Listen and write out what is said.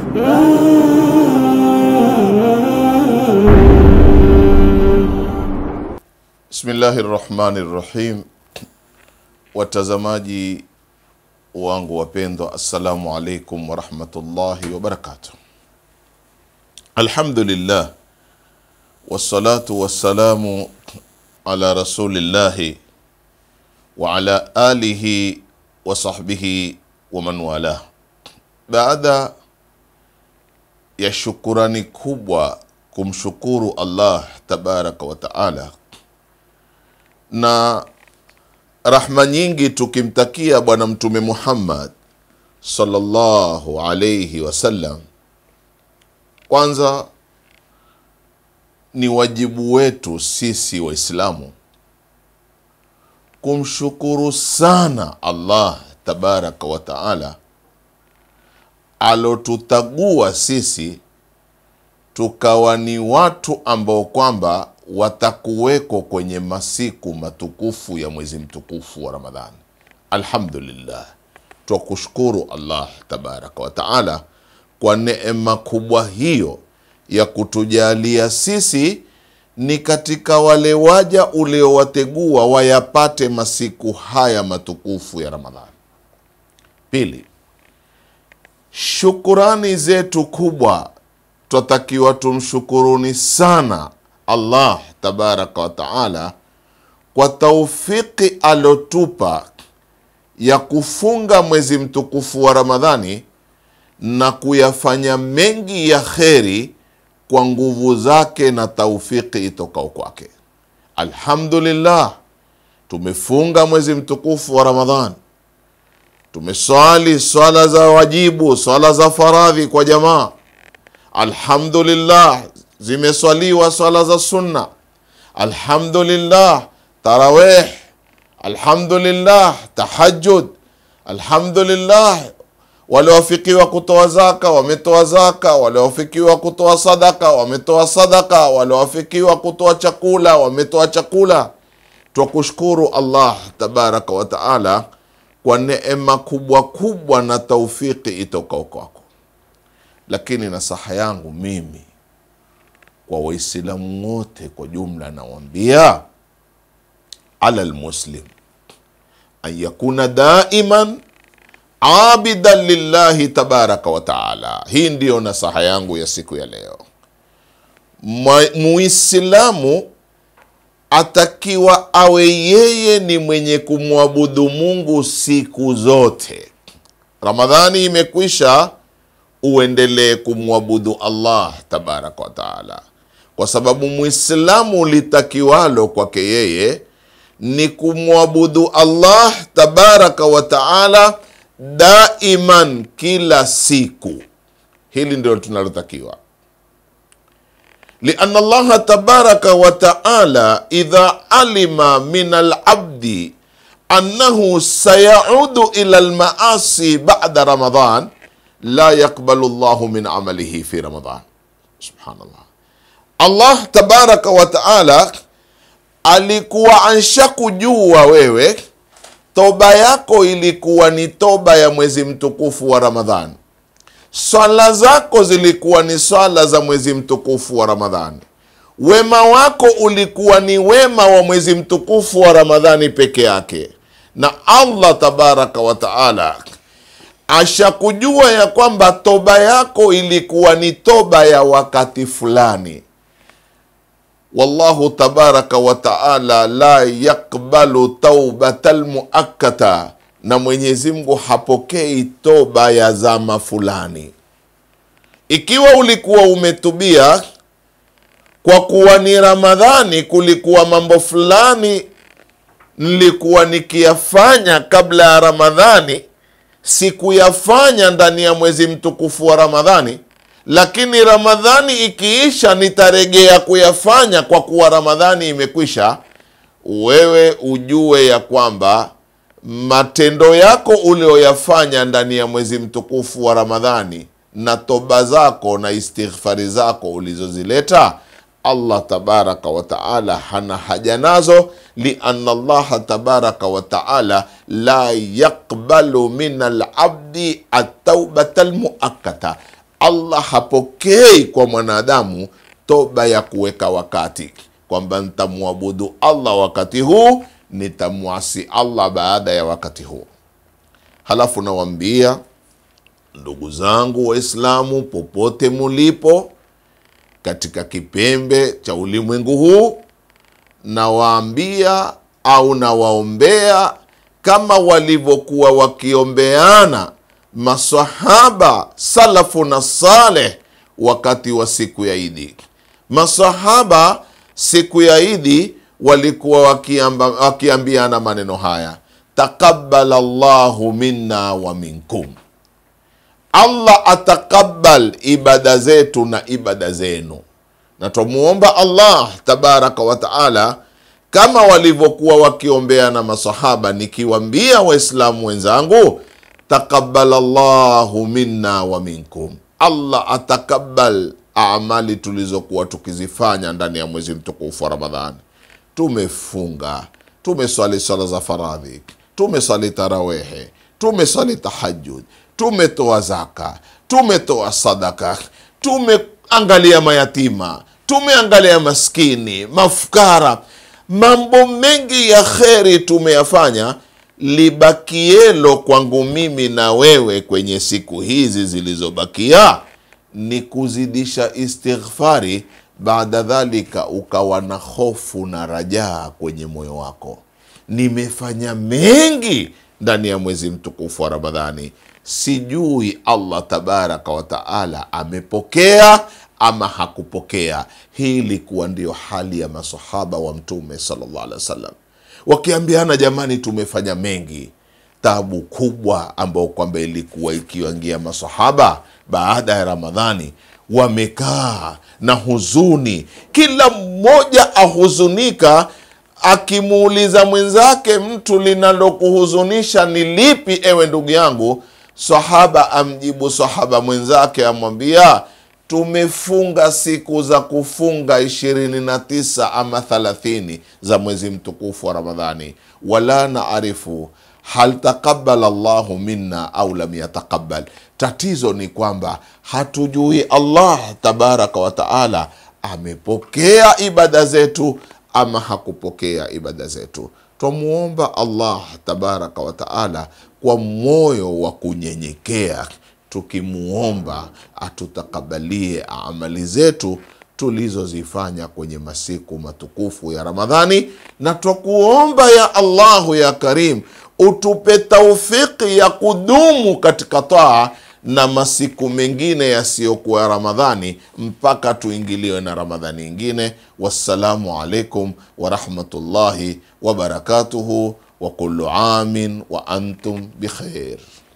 Bismillahi rahmani rahim. Watazamaji wangu wapendwa, assalamu alaikum warahmatullahi wabarakatuh. Alhamdulillah wassalatu wassalamu ala rasulillahi wa ala alihi wa sahbihi wa man walah. Baada ya shukurani kubwa kumshukuru Allah tabaraka wa taala na rahma nyingi tukimtakia Bwana Mtume Muhammad sallallahu alayhi wasallam. Kwanza ni wajibu wetu sisi Waislamu kumshukuru sana Allah tabaraka wa taala alotutagua sisi tukawa ni watu ambao kwamba watakuweko kwenye masiku matukufu ya mwezi mtukufu wa Ramadhani. Alhamdulillah, twakushukuru Allah tabaraka wa taala kwa neema kubwa hiyo ya kutujalia sisi ni katika wale waja uliowategua wayapate masiku haya matukufu ya Ramadhani. Pili, shukurani zetu kubwa twatakiwa tumshukuruni sana Allah tabaraka wa taala kwa taufiki alotupa ya kufunga mwezi mtukufu wa Ramadhani na kuyafanya mengi ya kheri kwa nguvu zake na taufiki itokao kwake. Alhamdulillah, tumefunga mwezi mtukufu wa Ramadhani, tumeswali swala za wajibu, swala za faradhi kwa jamaa. Alhamdulillah, zimeswaliwa swala za sunna. Alhamdulillah, tarawih. Alhamdulillah, tahajjud. Alhamdulillah, waliowafikiwa kutoa zaka wametoa zaka, waliowafikiwa kutoa sadaka wametoa sadaka, waliowafikiwa kutoa chakula wametoa chakula. Twakushukuru Allah tabaraka wa taala kwa neema kubwa kubwa na taufiki itokao kwako. Lakini nasaha yangu mimi kwa Waislamu wote kwa jumla, nawambia ala lmuslim an yakuna daiman abidan lillahi tabaraka wa taala. Hii ndiyo nasaha yangu ya siku ya leo. Muislamu atakiwa awe yeye ni mwenye kumwabudu Mungu siku zote. Ramadhani imekwisha, uendelee kumwabudu Allah tabaraka wa taala, kwa sababu mwislamu litakiwalo kwake yeye ni kumwabudu Allah tabaraka wa taala daiman, kila siku. Hili ndilo tunalotakiwa, lianna Allaha tabaraka wa taala idha alima min alabdi annahu sayaudu ila almaasi bada Ramadan la yakbalu llahu min amalihi fi Ramadan. Subhanallah, Allah tabaraka wa taala alikuwa ansha kujua wewe toba yako ilikuwa ni toba ya mwezi mtukufu wa Ramadhani, swala zako zilikuwa ni swala za mwezi mtukufu wa Ramadhani, wema wako ulikuwa ni wema wa mwezi mtukufu wa Ramadhani peke yake, na Allah tabaraka wa taala ashakujua ya kwamba toba yako ilikuwa ni toba ya wakati fulani. Wallahu tabaraka wa taala la yakbalu taubata lmuakkata, na Mwenyezi Mungu hapokei toba ya zama fulani. Ikiwa ulikuwa umetubia kwa kuwa ni Ramadhani, kulikuwa mambo fulani nilikuwa nikiyafanya kabla ya Ramadhani sikuyafanya ndani ya mwezi mtukufu wa Ramadhani, lakini Ramadhani ikiisha nitaregea kuyafanya kwa kuwa Ramadhani imekwisha. Wewe ujue ya kwamba matendo yako ulioyafanya ndani ya mwezi mtukufu wa Ramadhani na toba zako na istighfari zako ulizozileta Allah tabaraka wa taala hana haja nazo, lianna Allaha tabaraka wa taala la yaqbalu min alabdi ataubata almuakkata, allah hapokei kwa mwanadamu toba ya kuweka wakati kwamba nitamwabudu allah wakati huu nitamwasi allah baada ya wakati huu halafu nawambia ndugu zangu waislamu popote mulipo katika kipembe cha ulimwengu huu nawaambia au nawaombea kama walivyokuwa wakiombeana masahaba salafu na saleh wakati wa siku ya idi masahaba siku ya idi walikuwa wakiamba, wakiambiana maneno haya taqabbal llahu minna wa minkum allah atakabal ibada zetu na ibada zenu na twamuomba allah tabaraka wa taala kama walivyokuwa wakiombeana masahaba nikiwambia waislamu wenzangu taqabala llahu minna wa minkum allah atakabal amali tulizokuwa tukizifanya ndani ya mwezi mtukufu wa ramadhani tumefunga tumeswali swala za faradhi tumeswali tarawehe tumeswali tahajud tumetoa zaka tumetoa sadaka tumeangalia mayatima tumeangalia maskini mafukara mambo mengi ya kheri tumeyafanya libakielo kwangu mimi na wewe kwenye siku hizi zilizobakia ni kuzidisha istighfari baada dhalika ukawa na hofu na rajaa kwenye moyo wako nimefanya mengi ndani ya mwezi mtukufu wa ramadhani sijui allah tabaraka wataala amepokea ama hakupokea hii ilikuwa ndiyo hali ya masahaba wa mtume salllah alehi wa sallam wakiambiana jamani tumefanya mengi tabu kubwa ambayo kwamba ilikuwa ikiwangia masahaba baada ya ramadhani wamekaa na huzuni kila mmoja ahuzunika akimuuliza mwenzake mtu linalokuhuzunisha ni lipi ewe ndugu yangu sahaba amjibu sahaba mwenzake amwambia tumefunga siku za kufunga ishirini na tisa ama thalathini za mwezi mtukufu wa ramadhani wala naarifu hal taqabala llahu minna au lam yataqabal tatizo ni kwamba hatujui allah tabaraka wataala amepokea ibada zetu ama hakupokea ibada zetu twamuomba allah tabaraka wataala kwa moyo wa kunyenyekea tukimuomba atutakabalie amali zetu tulizozifanya kwenye masiku matukufu ya ramadhani na twakuomba ya allahu ya karim utupe taufiki ya kudumu katika taa na masiku mengine yasiyokuwa ya ramadhani mpaka tuingiliwe na ramadhani ingine wassalamu alaikum warahmatullahi wabarakatuhu wa kullu amin wa antum bikhair